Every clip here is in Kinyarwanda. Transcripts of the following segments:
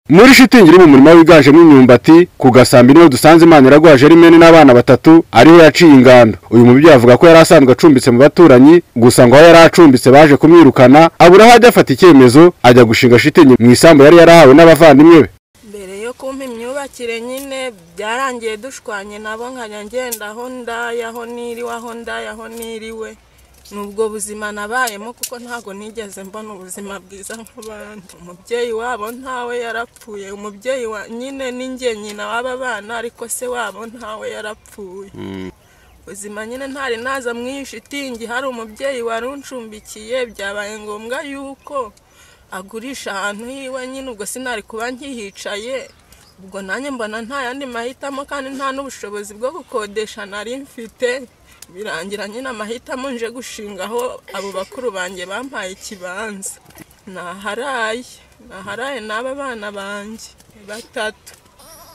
muri shitingi iri mu murima wiganjemo imyumbati ku gasambi niho dusanze imana iraguha jerimeni n'abana batatu ariwe yaciye ingando uyu mubyeyi avuga ko yari asanzwe acumbitse mu baturanyi gusa ngo aho yari acumbitse baje kumwirukana abura aho ajya afata icyemezo ajya gushinga shitingi mu isambu yari yarahawe n'abavandimwe be mbere yo kumpa imyubakire nyine byarangiye dushwanye nabo nkajya ngenda aho ndaye aho niriwe aho ndaye aho niriwe ni ubwo buzima nabayemo kuko ntabwo nigeze mbona ubuzima bwiza nk'abandi umubyeyi wabo ntawe yarapfuye umubyeyi wa nyine ni njye nyina w'aba bana ariko se wabo ntawe yarapfuye ubuzima nyine ntari naza mu iyi shitingi hari umubyeyi wari uncumbikiye byabaye ngombwa yuko agurisha ahantu hiwe nyine ubwo sinari kuba nkihicaye ubwo nanjye mbona nta yandi mahitamo kandi nta n'ubushobozi bwo gukodesha nari mfite birangira nyine amahitamo nje gushinga aho abo bakuru banjye bampaye ikibanza naharaye naharaye n'aba bana banjye batatu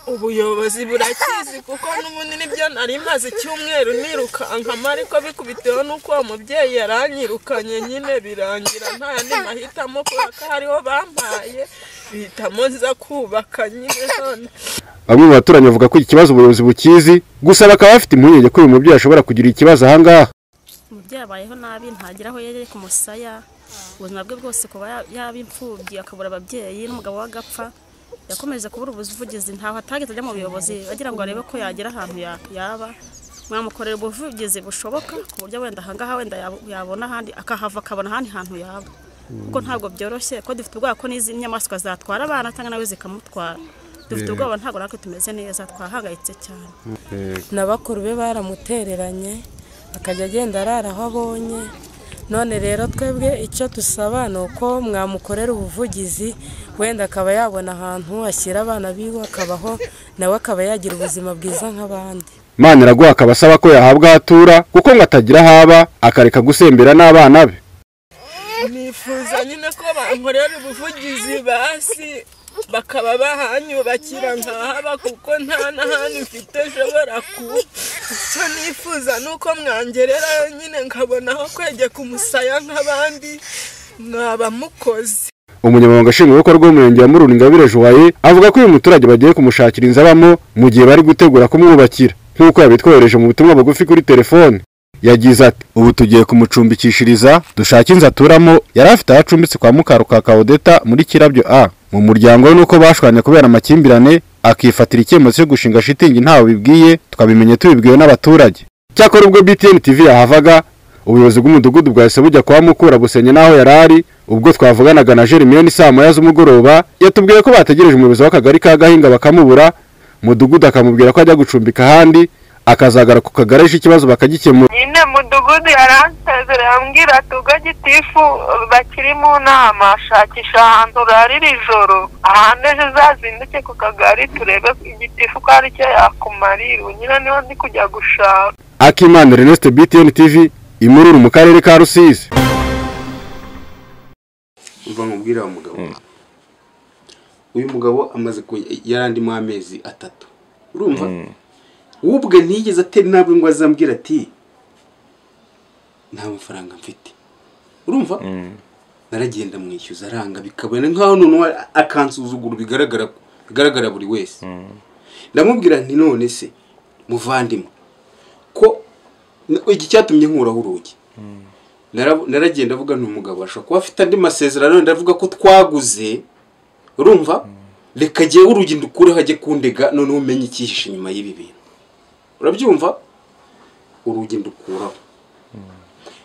ubuyobozi burakizi kuko n'ubundi nibyo nari maze icyumweru nirukankama ariko bikubitewe n'uko uwo mubyeyi yaranyirukanye nyine birangira nta yandi mahitamo kubera ko hariho bampaye bihitamo nza kubaka nyine hano bamwe mu baturanyi bavuga ko iki kibazo ubuyobozi bukizi gusa bakaba bafite impungenge ko uyu mubyeyi ashobora kugira ikibazo aha ngaha umubyeyi abayeho nabi ntagera aho yereye ku musaya ubuzima bwe bwose kuba ya- yaba imfubyi akabura ababyeyi n'umugabo we agapfa yakomeje kubura ubuvugizi ntaho atageze ajya mu buyobozi agira ngo arebe ko yagera ahantu ya- yaba mwamukorera ubuvugizi bushoboka ku buryo wenda ahangaha wenda yab- yabona ahandi akahava akabona ahandi hantu yaba kuko ntabwo byoroshye ko dufite ubwoba ko n'izi nyamaswa zatwara abana cyangwa nawe zikamutwara dufite ubwoba ntabwo natwe tumeze neza twahangayitse cyane na bakuru be baramutereranye akajya agenda arara aho abonye none rero twebwe icyo dusaba ni uko mwamukorera ubuvugizi wenda akaba yabona ahantu ashyira abana biwe akabaho nawe akaba yagira ubuzima bwiza nk'abandi imana iraguha akaba asaba ko yahabwa aho atura kuko ngo atagira aho aba akareka gusembera n'abana be nifuza nyine ko bankorera ubuvugizi basi bakaba bahanyubakira nkahaba kuko nta n'ahantu mfite nshobora kuba icyo nifuza ni uko mwangererayo nyine nkabona aho kwegeka umusaya nk'abandi mwaba mukoze umunyamabanga nshingwabikorwa w'umurenge wa murunda ingabire joye avuga ko uyu muturage bagiye kumushakira inzu abamo mu gihe bari gutegura kumwubakira nk'uko yabitwohereje mu butumwa bugufi kuri telefone yagize ati ubu tugiye kumucumbikishiriza dushake inzu aturamo yari afite aho acumbitse kwa mukarukaka odeta muri kirabyo a mu muryango we nuko bashwanye kubera amakimbirane akifatira icyemezo cyo gushinga shitingi ntawe bibwiye twabimenye tubibwiwe n'abaturage cyakora ubwo btn tv yahavaga ubuyobozi bw'umudugudu bwahise bujya kwa mukura busenye n'aho yari ari ubwo twavuganaga na jerimiyoni saa moya z'umugoroba yatubwiye ko bategereje umuyobozi w'akagari ka gahinga bakamubura mudugudu akamubwira ko ajya gucumbika ahandi akazagara ku kagari aje ikibazo bakagikemura nyine mudugudu yaransezera yambwira ati ubwo gitifu bakiri mu nama shakisha ahantu urara iri joro ahandi ejo uzazinduke ku kagari turebe igitifu ko ari cyo yakumarira ubu nyine niho ndi kujya gushaka akimana reneste btn tv imururu mu karere ka rusizi umva nkubwire wa mugabo uyu mugabo amaze ku yarandimo amezi atatu urumva we ubwe ntiyigeze atera intabwe ngo azambwira ati nta mafaranga mfite urumva naragenda mwishyuza aranga bikabona nk'aho noneho akansuzugura bigaragara bigaragara buri wese ndamubwira nti none se muvandimwe ko iki cyatumye nkuraho urugi Nara- naragenda avuga n'umugabo ashobora kuba afite andi masezerano ndavuga ko twaguze urumva reka jyewe urugi ndukureho ajye kundega noneho umenye icyihishe inyuma y'ibi bintu urabyumva urugi ndukuraho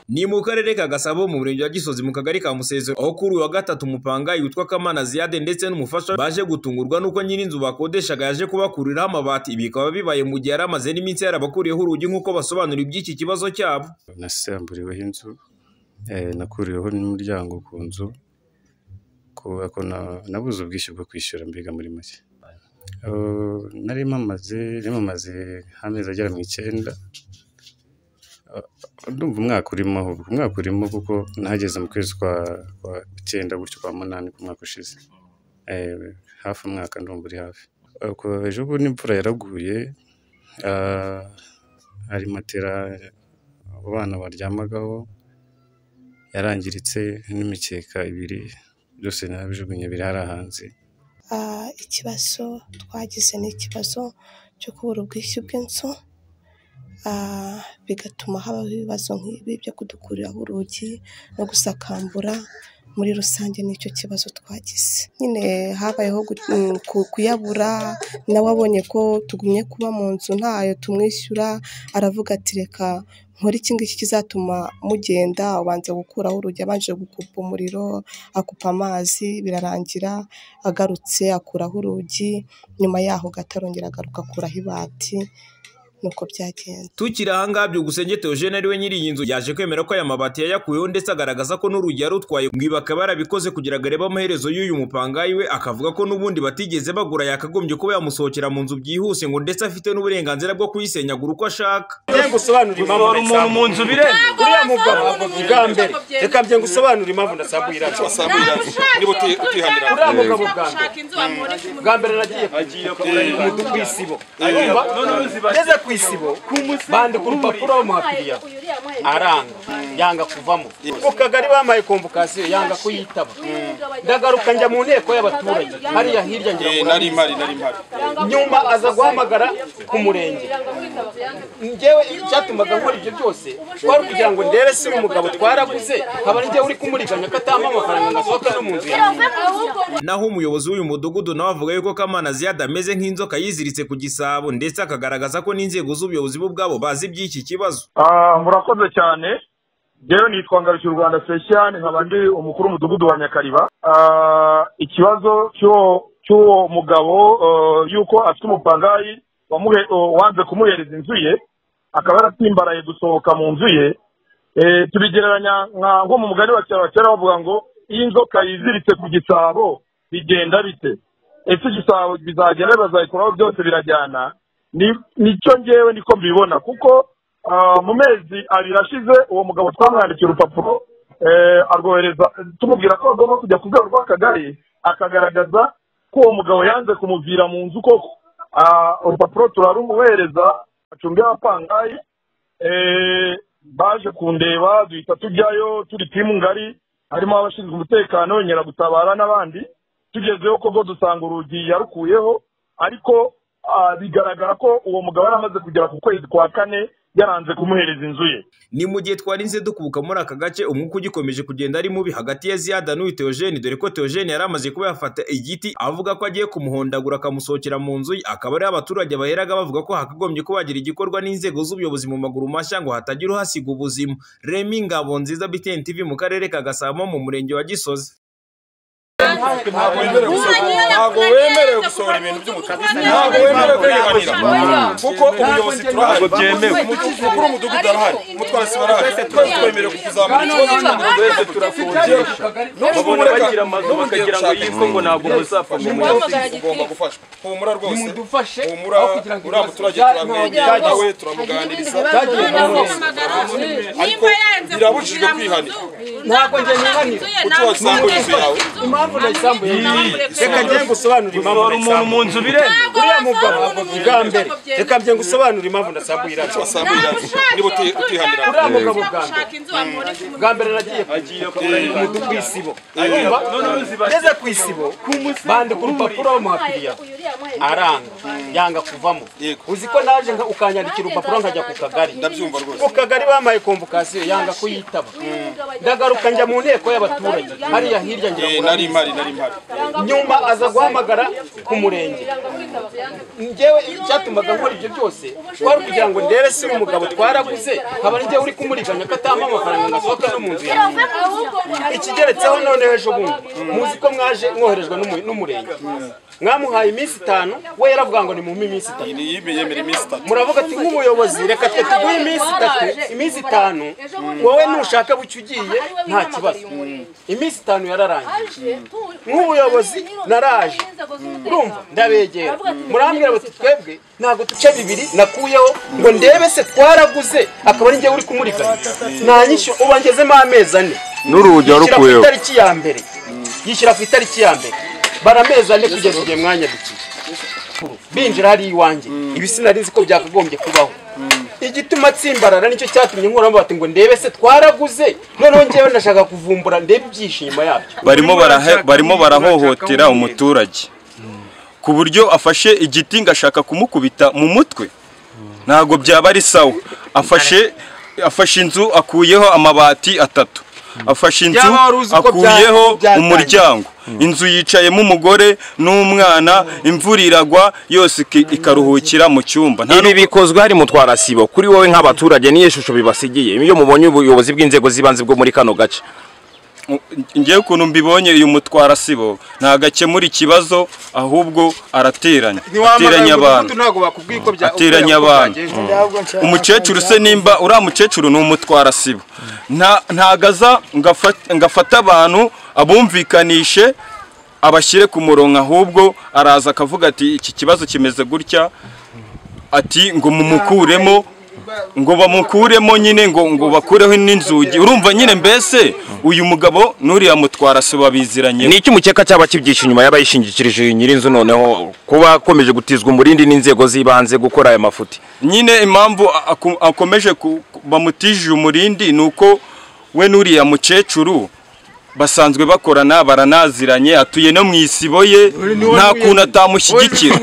ni mu karere ka gasabo mu murenge wa gisozi mu kagari ka musezero aho kuri uyu wa gatatu umupangayi witwa kamana ziyade ndetse n'umufasha we baje gutungurwa n'uko nyiri inzu bakodeshaga yaje kubakuriraho amabati ibi bikaba bibaye mu gihe yari amaze n'iminsi yarabakuriyeho urugi nk'uko basobanura iby'iki kibazo cyabo nasamburiweho inzu eh, nakuriweho n'umuryango ku nzu kubera ko na- nabuze ubwishyu bwo kwishyura mbega muri make Eh, nari mpamaze nari mpamaze nk'amezi agera mu icyenda Eh, ndumva umwaka urimo ahubwo umwaka urimo kuko nahageze mu kwezi kwa kwa icyenda gutyo kwa munani ku mwaka ushize Eh, hafi umwaka ndumva uri hafi Eh, ku- ejo bundi imvura yaraguye ah, hari matera abo bana baryamagaho yarangiritse n'imikeka ibiri byose narabijugunye birara hanze ah, ikibazo twagize ni ikibazo cyo kubura ubwishyu bw'inzu ah, bigatuma habaho ibibazo nk'ibi byo kudukuriraho urugi no gusakambura muri rusange nicyo kibazo twagize nyine habayeho gu- mm, ku- kuyabura nawe abonye ko tugumye kuba mu nzu ntayo tumwishyura aravuga ati reka nkora iki ngiki kizatuma mugenda ubanza gukuraho urugi abanje gukupa umuriro akupa amazi birarangira agarutse akuraho urugi nyuma yaho gato arongera agaruka akuraho ibati nuko byagenze tukiri ahangaha byukusenge Theogene ari we nyiri iyi nzu yaje kwemera ko aya mabati yayakuyeho ndetse agaragaza ko n'urugi yarutwaye ngo ibi akaba yarabikoze kugira ngo arebe amaherezo y'uyu mupangayi we akavuga ko n'ubundi batigeze bagura yakagombye kuba yamusohokera mu nzu byihuse ngo ndetse afite n'uburenganzira bwo kuyisenyagura uko ashaka Ngiye ngusobanurire impamvu umuntu mu nzu bireba uriya mugabo bwa mbere reka bye ngusobanurire impamvu ndasambuye iracu niba utihanira uriya mugabo bwa mbere bwa mbere nagiye umudu ku isibo ngeze ku isibo bandika urupapuro bamuhapiriya aranga yanga kuvamo ku kagari bamaye komvokasiyo yanga kuyitaba ndagaruka njya mu nteko y'abaturage hariya hirya ngira ngo nari mpari nari mpari nyuma aza guhamagara ku murenge njyewe icyatumaga nkora ibyo byose twari kugira ngo ndebe se uyu mugabo twaraguze nkaba ari njyewe uri kumuriganya ko atampa amafaranga ngo asohoke no mu nzu yanjye naho umuyobozi w'uyu mudugudu nawe avuga yuko kamana ziyada ameze nk'inzoka yiziritse ku gisabo ndetse akagaragaza ko n'inzego z'ubuyobozi bo ubwabo bazi iby'iki kibazo Ah, murakoze cyane rero nitwa ngarukiye u rwanda special nkaba ndi umukuru w'umudugudu wa nyakariba Ah, ikibazo cy'uwo- cy'uwo mugabo eh, yuko afite umupangayi wamuhe- eh, wanze kumuhereza inzu ye akaba yaratsimbaraye gusohoka mu nzu ye Eh, tubigereranya nka- nko mu mugani wa kera wa kera bavuga ngo iyo inzoka yiziritse ku gisabo bigenda bite ese igisabo bizagenda bazayikuraho byose birajyana Ni- nicyo ngewe niko mbibona kuko ah, mu mezi abiri ashize uwo mugabo twamwandikiye urupapuro eh, arwohereza tumubwira ko agomba kujya ku rwego rw'akagari akagaragaza ko uwo mugabo yanze kumuvira mu nzu koko Ah, urupapuro turarumuhereza acunga apangayi Eh, baje kundeba duhita tujyayo turi timu ngari harimo abashinzwe umutekano nyiragutabara n'abandi tugezeyo koko dusanga urugi yarukuyeho ariko ah, bigaragara ko uwo mugabo yari amaze kugera ku kwezi kwa kane yaranze kumuhereza inzu ye ni mu gihe twarinze dukubuka muri aka gace umwuka ugikomeje kugenda ari mubi hagati ya ziyada n'uyu teogene dore ko teogene yari amaze kuba yafata igiti avuga ko agiye kumuhondagura akamusohokera mu nzu ye akaba ariho abaturage baheraga bavuga ko hakagombye ko hagira igikorwa n'inzego z'ubuyobozi mu maguru mashya ngo hatagira uhasiga ubuzima remi ngabo nziza btn tv mu karere ka gasabo mu murenge wa gisozi ntabwo wemerewe gusohora ntabwo wemerewe gusohora ibintu by'umutaka ntabwo wemerewe kwihanira kuko ubuyobozi turahari byemewe umukuru w'umudugudu arahari umutwara sibo arahari twese twemerewe kuzamura ikibazo cy'umudugudu wese turafungisha babona bagira amazu bakagira ngo yitwe ngo ntabwo muzapfa mu muyobozi ugomba gufashwa humura rwose humura uriya muturage turamwegera nawe turamuganiriza ariko birabujijwe kwihanira ntabwo njye nihanira kuki wasambuye inzu yawe impamvu nayisambuye Reka njye ngusobanurire impamvu Gusohora umuntu mu nzu bireba uriya mugabo bwa mbere reka bye ngusobanurire impamvu ndasambuye iracu wasambuye iracu niba utihanira uriya mugabo bwa mbere bwa mbere nagiye umudu ku isibo ngeze ku isibo bandika urupapuro bamuhapiriya aranga yanga kuvamo uzi ko naje nka- ukanyandikira urupapuro nkajya ku kagari ndabyumva rwose ku kagari bamaye komvokasiyo yanga kuyitaba ndagaruka njya mu nteko y'abaturage hariya hirya ngira ngo nari mpari nari mpari nyuma aza guhamagara ku murenge njyewe icyatumaga nkora ibyo byose twari kugira ngo ndebe se uyu mugabo twaraguze nkaba ari njyewe uri kumuriganya ko atampa amafaranga ngo asohoke no mu nzu yanjye ikigeretseho noneho ejo bundi muzi ko mwaje mwoherejwe n'umu- n'umurenge mwamuhaye iminsi itanu we yaravuga ngo nimumpe iminsi itanu yemera iminsi itatu muravuga ati nk'umuyobozi reka twe tuguhe iminsi itatu iminsi itanu wowe nushaka bucyo ugiye nta kibazo iminsi itanu yararangiye nk'ubuyobozi naraje urumva ndabegera murambwira bati twebwe ntabwo duce bibiri nakuyeho ngo ndebe se twaraguze akaba ari njyewe uri kumurikanya nta nyishyu ubu ngezemo amezi ane n'urugi yishyira ku warukuyeho itariki ya mbere yishyira ku itariki ya mbere bara amezi ane kugeza igihe mwanya dukiye binjira hariya iwanjye ibi sinari nzi ko byakagombye kubaho igituma atsimbarara nicyo cyatumye nkuramo bati ngo ndebe se twaraguze noneho ngewe ndashaka kuvumbura ndebe ibyishimo yabyo barimo barahohotera umuturage ku buryo afashe igiti ngashaka kumukubita mu mutwe ntabwo byaba ari sawa afashe afashe inzu akuyeho amabati atatu afashe inzu Byaba wari uzi uko akuyeho bya- byatangiye. umuryango inzu yicayemo umugore n'umwana imvura iragwa yose iki- ikaruhukira mu cyumba nta ibi bikozwe hari mu twarasibo kuri wowe nk'abaturage niyo shusho bibasigiye iyo mubonye ubuyobozi bw'inzego z'ibanze bwo muri kano gace ngewe ukuntu mbibonye uyu mutwara sibo ntabwo akemura ikibazo ahubwo arateranya ateranya abantu ntabwo bakubwiye uko bya- uko ateranya uko abantu byagenze. Mm. umukecuru se nimba uriya mukecuru ni umutwara sibo Nta- ntago aza ngo afa- ngo afate abantu abumvikanishe abashyire ku murongo ahubwo araza akavuga ati iki kibazo kimeze gutya ati ngo mumukuremo ngo bamukuremo nyine ngo ngo bakureho n'inzugi urumva nyine mbese uyu mugabo n'uriya mutwara sibo biziranye ni iki umukeka cyaba kibyishe inyuma y'abayishingikirije nyirinzu noneho kuba akomeje gutizwa umurindi n'inzego z'ibanze gukora aya mafuti nyine impamvu aku- akomeje ku- ku- bamutijije umurindi ni uko we n'uriya mukecuru basanzwe bakorana baranaziranye atuye no mu isibo ye nta kuntu atamushyigikira